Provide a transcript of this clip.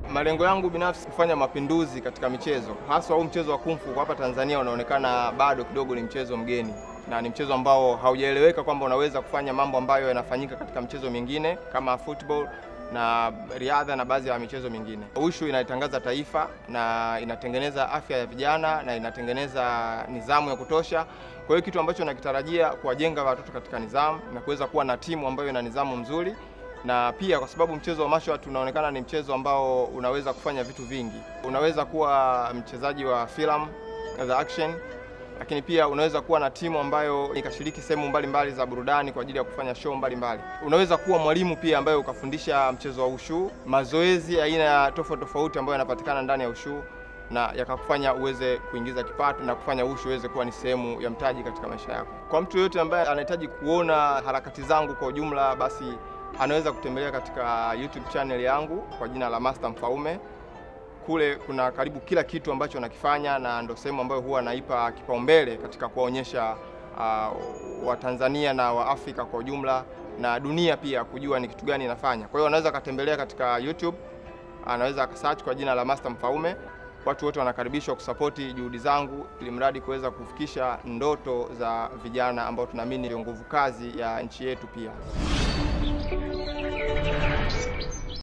Malengo yangu binafsi kufanya mapinduzi katika michezo, haswa huu mchezo wa kung fu kwa hapa Tanzania unaonekana bado kidogo ni mchezo mgeni na ni mchezo ambao haujaeleweka kwamba unaweza kufanya mambo ambayo yanafanyika katika michezo mingine kama football na riadha na baadhi ya michezo mingine. Ushu inaitangaza taifa na inatengeneza afya ya vijana na inatengeneza nidhamu ya kutosha. Kwa hiyo kitu ambacho nakitarajia kuwajenga watoto katika nidhamu na kuweza kuwa na timu ambayo ina nidhamu mzuri, na pia kwa sababu mchezo wa martial art unaonekana ni mchezo ambao unaweza kufanya vitu vingi. Unaweza kuwa mchezaji wa filamu za action lakini pia unaweza kuwa na timu ambayo ikashiriki sehemu mbalimbali za burudani kwa ajili ya kufanya show mbalimbali. Unaweza kuwa mwalimu pia ambaye ukafundisha mchezo wa ushu, mazoezi aina ya tofauti tofauti ambayo yanapatikana ndani ya ushu na yakakufanya uweze kuingiza kipato na kufanya ushu uweze kuwa ni sehemu ya mtaji katika maisha yako. Kwa mtu yoyote ambaye anahitaji kuona harakati zangu kwa ujumla, basi anaweza kutembelea katika YouTube channel yangu kwa jina la Master Mfaume kule kuna karibu kila kitu ambacho nakifanya na ndo sehemu ambayo huwa naipa kipaumbele katika kuwaonyesha uh, Watanzania na Waafrika kwa ujumla na dunia pia kujua ni kitu gani nafanya. Kwa hiyo anaweza akatembelea katika YouTube, anaweza akasearch kwa jina la Master Mfaume. Watu wote wanakaribishwa kusapoti juhudi zangu ili mradi kuweza kufikisha ndoto za vijana ambao tunaamini ndio nguvu kazi ya nchi yetu pia.